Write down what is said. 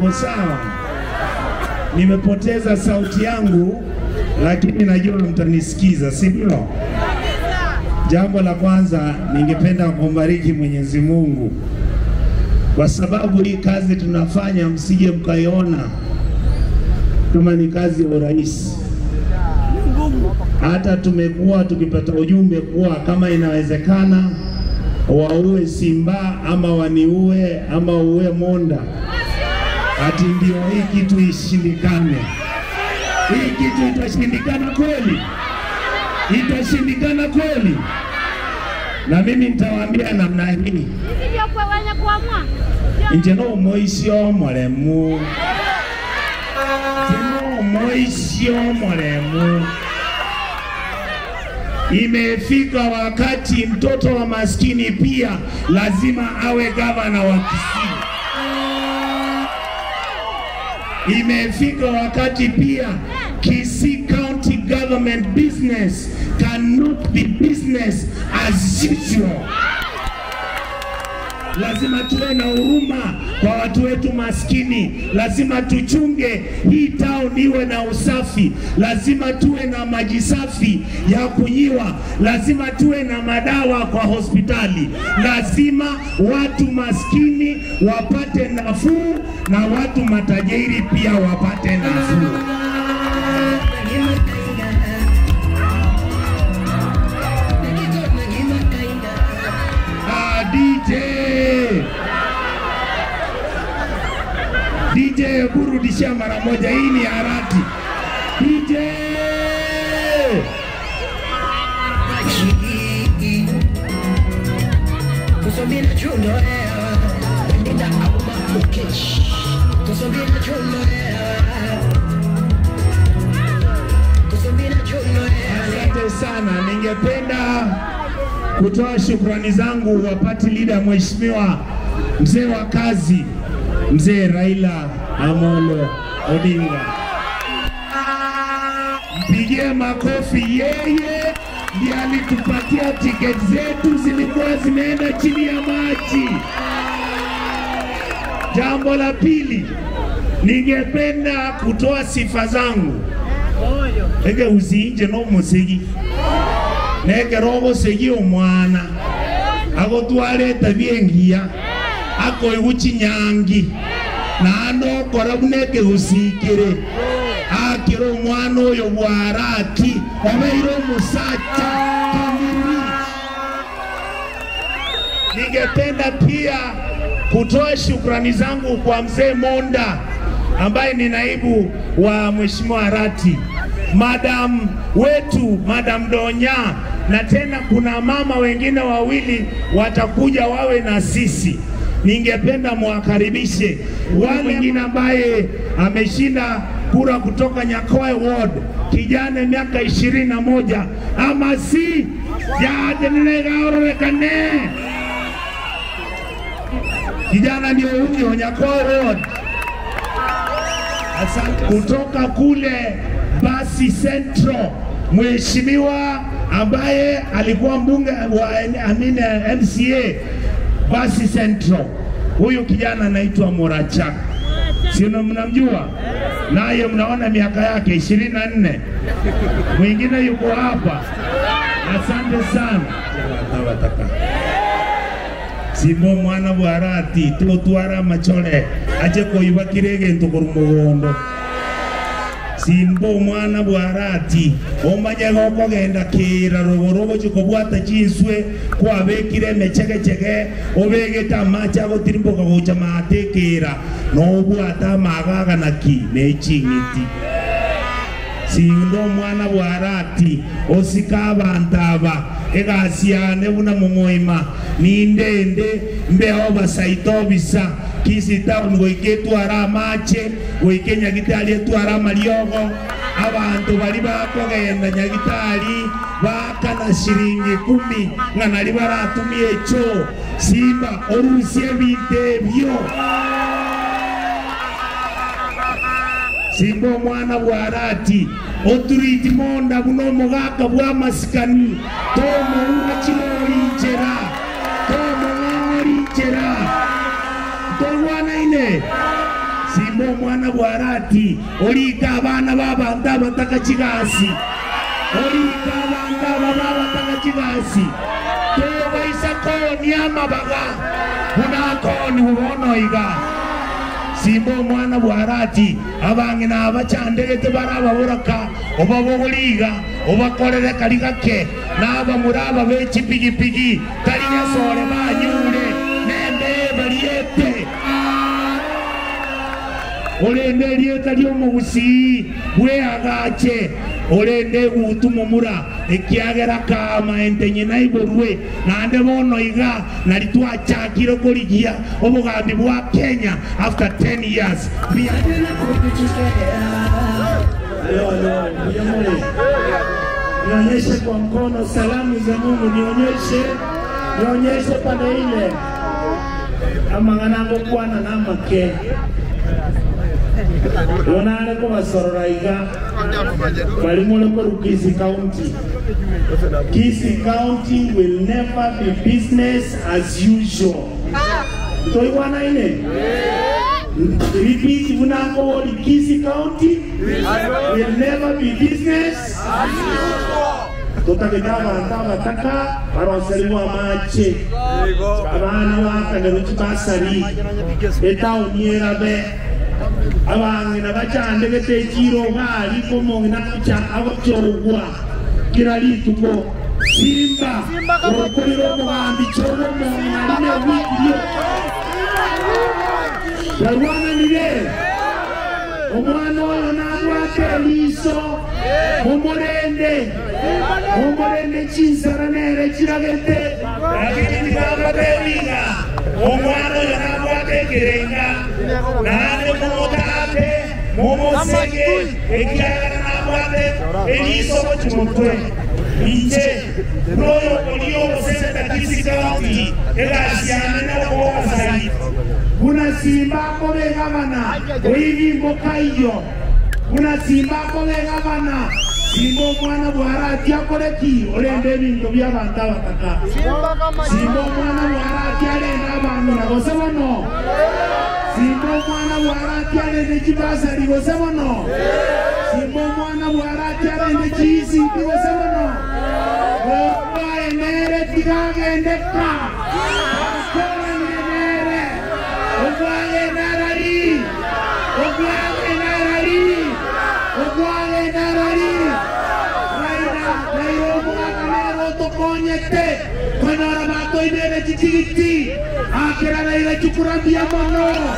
Mko sawa? Nimepoteza sauti yangu, lakini najua mtanisikiza, si ndio? Jambo la kwanza, ningependa kumbariki Mwenyezi Mungu kwa sababu hii kazi tunafanya, msije mkaiona kama ni kazi ya urahisi. Hata tumekuwa tukipata ujumbe kuwa kama inawezekana waue Simba ama waniue ama uue Monda, ati ndio hii kitu ishindikane. Hii kitu itashindikana kweli? Itashindikana kweli? Na mimi nitawaambia namna hii, ndio kwa wenye kuamua. nje no moisio moremu tino moisio moremu Imefika wakati mtoto wa maskini pia lazima awe gavana wa Kisii. Imefika wakati pia Kisii County government business cannot be business as usual. Lazima tuwe na huruma kwa watu wetu maskini. Lazima tuchunge hii town iwe na usafi. Lazima tuwe na maji safi ya kunyiwa. Lazima tuwe na madawa kwa hospitali. Lazima watu maskini wapate nafuu na watu matajiri pia wapate nafuu. Ah, DJ DJ, burudisha mara moja, hii ni harati. DJ Asante sana, ningependa kutoa shukrani zangu wa party leader Mheshimiwa mzee wa kazi, mzee Raila Amolo Odinga. Mpigie makofi, yeye ndiye alitupatia tiketi zetu zilikuwa zimeenda chini ya maji. Jambo la pili, ningependa kutoa sifa zangu ege usinje n'omusigi negera ogosegi omwana agotwarete byengiya akoigu chinyangi naende okora buna ekegusikire akire omwana oyo bwaraki obeire omusacha kamili Ningependa pia kutoa shukrani zangu kwa mzee Monda ambaye ni naibu wa mheshimiwa Arati, madam wetu madam Donya, na tena kuna mama wengine wawili watakuja wawe na sisi. Ningependa mwakaribishe wale mwingine ambaye ameshinda kura kutoka Nyakoe Ward, kijana miaka ishirini na moja ama si jadenelegaororekane kijana ndio huyo Nyakoe Road. Asante. Kutoka kule Basi Central, mheshimiwa ambaye alikuwa mbunge wa amine MCA Basi Central, huyu kijana anaitwa Morachak, sino mnamjua? Naye mnaona miaka yake ishirini na nne. Mwingine yuko hapa. Asante sana. Wataka simo mwana bwarati tugutwara machore aje kuiba kirege kuru mugondo simbo mwana bwarati omanye gokogenda kira rogoro gochi kobwata chinswe kwabekire emechegechege obegete amache agotirimboka gocha matekera nobwata amagaganaki neching'iti sindo omwana bwarati osika abantu aba egasiane buna momoima nindende mbeho basaita obisa kisi town goike etwara amache goike nyagitari etwara amariogo abantu bari bakogenda nyagitari bakana shiringi kumi ng'a nari baratumia echo simba orusie ebinto ebyo simba omwana bwarati oturiti monda buno omogaka bwa masikani tomoura chirorinchera tomong'ong'orinchera tolwanaine simba omwana bwarati orika abana babantu abataka chigasi orika abantu aba babataka chigasi tebaisa koni amabaga buna koni bubonoiga simba omwana bwarati abange nabachandegete barababuraka oba bogoliga obakorere kari gake naba muri aba b'ekipigipigi tari nyasore banyure nembe bariete orende erieta ry'omugusii bweagache orende gutumumura ekiagera kama entenye naiborwe nande bono iga nari twachakire korigia obugambi bwa kenya after 10 years Alo, alo, nionyeshe. nionyeshe kwa mkono salamu za mungu nionyeshe nionyeshe pande ile amang'anango kwana namake onare kubasorora iga bari muri koru kisi county kisi county will never be business as usual toigwana ine repeat bunango wori kisi county will never be business tutageta abantu abataka baroseribwa amache abana bakagero kibasari etawuni erabe abange nabachande betekiro gali komonge nakucha abakyorogwa kira lituko simba orokorera omugambi kyobomonge nalime wikirio yarwananire omwana oyo nabwate eliiso mumurende mumurende chinsara nere kiragete akitikabatewiga omwana oyo nabwate ekerenga nane mumutate mumusege ekiragala nabwate eliiso mukimutwe inje noyo oli obusenta kisikauti egasiane nokowasai kunasimbako begabana oibimboka iyo kunasimbako begabana simba omwana bwarati akoreki orenda ebinto by'abantu abataka simba omwana bwarati arenda abantu nagose bono simba omwana bwarati arenda ekibasari gose bono simba omwana bwarati arenda ekiisiti gose bono ogwaenere tigagendeka akoranire ogwagenarari ogwagenarari ogwagenarari naira naira omwaganero tokonyete konyora batoinere chitigiti akera naira chikurambia mono